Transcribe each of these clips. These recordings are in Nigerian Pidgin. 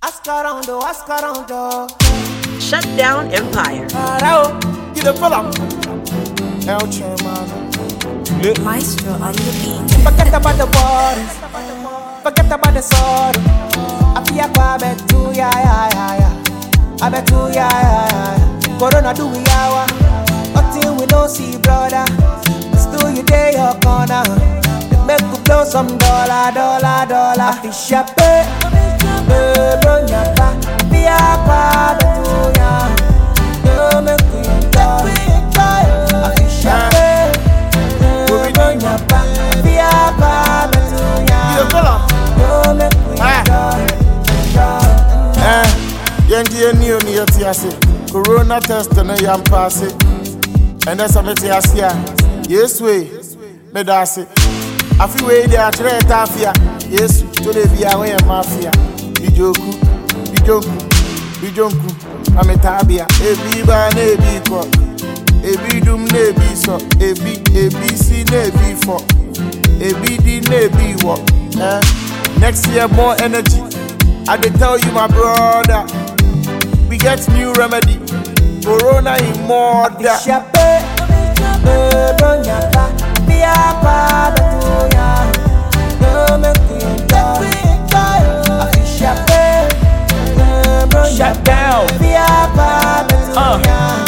Ask around, oh, ask around, oh. Shut down Empire. Arao, you the fella. El Chairman. Maestro on the beat. Forget about the worries. Forget about the sorrow. I feel like I bet you, yeah, yeah, yeah, yeah. I bet you, yeah, yeah, yeah. Corona do we hour. Nothing we don't see, brother. Still you day your corner. They make you blow some dollar, dollar, dollar. I feel sharp, eh. Eh, bro, nyapa. Be a pa, bet you, yeah. You make we enjoy. I feel sharp, eh. Eh, bro, nyapa. Be a pa, bet you, yeah. You make we enjoy. Enjoy. Eh, yɛnti ani o ne yɛte ase corona test no yɛmpa ase ɛnɛ sɛ mete ase a yesu e meda ase afe wei de akyerɛ yɛ taafea yesu to de bia woyɛ mafia bidwoku bidwonku bidwonku na metaa bea ebi baa na ebi kɔ ebi dum na ebi sɔ ebi ebi si na ebi fɔ ebi di na ebi wɔ eh, next year more energy I dey tell you, my brother, we get new remedy. Corona in more Shape, bro, nyapa, be a pa, betu ya. No make we enjoy. I feel shape, bro, Shut nyapa, down. be a pa, betu Uh. ya.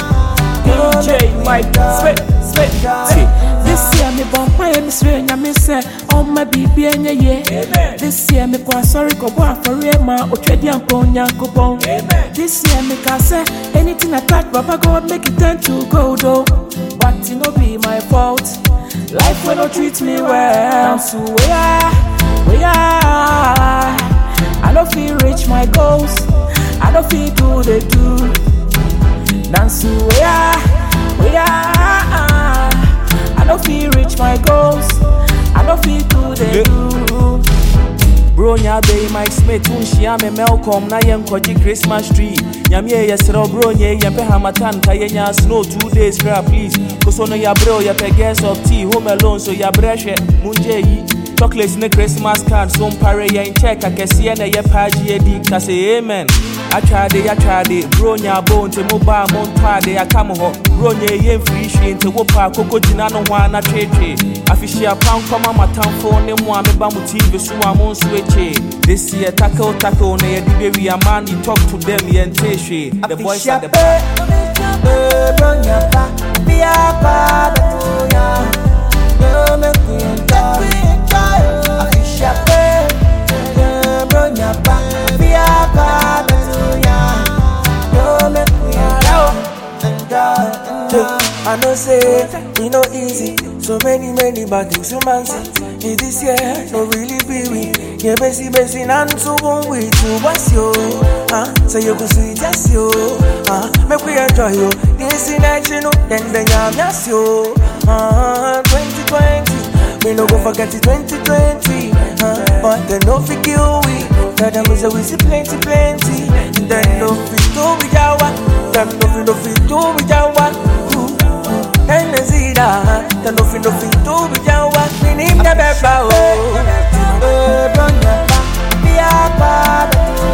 DJ Mike Spit Spit See, This year me bon fire me swear nyame sɛ ɔma biribi ɛnyɛ ye This year me kɔ asɔre kɔbɔ afɔre ma otwadi ankɔ onyankopɔn This year me ka sɛ anything I touch Baba God make it turn to gold oh But it no be my fault Life will not treat me well So where, where I don't feel reach my goals I don't feel do the do Nancy, where, where I don't feel reach my goals. I don't feel do they do. Bro, nya be Mike Smith, unshia me Malcolm, na yen koji Christmas tree. Nyamie yesero bro nye yempe hamatan ka yenya snow two days cra please. Koso no ya bro ya pe gas of tea home alone so ya breshe munje yi. Chocolates ne Christmas card so mpare yen check akɛseɛ na ɛyɛ paagye adi ka sɛ amen atwade atwade bro nya abo nti mobaa mo ntɔade aka mo hɔ bro nya ɛyɛ mfiri hwee nti wo paa koko gyina no ho a na twetwe afihyia pankɔma matamfo ne mo a meba mo tv so a mo nso akyee this year tackle tackle na yɛde bɛwi a man you talk to them yɛnte hwee the boys at the back bro, nyapa, be a pa, betu ya. No make we enjoy. I feel shape, bro, nyapa, be a pa, betu ya. No make we enjoy. Enjoy. I know say we no easy. So many, many bad things to man see. In this year, no really be we. Yeah, basi basi nan to one way to what's yo. Ah, so you go sweet yes yo. Ah, make we enjoy yo. This in action, oh, then then I'm yes yo. Ah, 2020. We no go forget it 2020. Ah, but then no fi kill we. Tell them we say we see plenty, plenty. Then no fi do we jawa. Them no fi no fi do we jawa. Ooh. Hennessy da Tell no fin no fin to be jawa Minim de beba oh bro, nyapa, be a pa, betu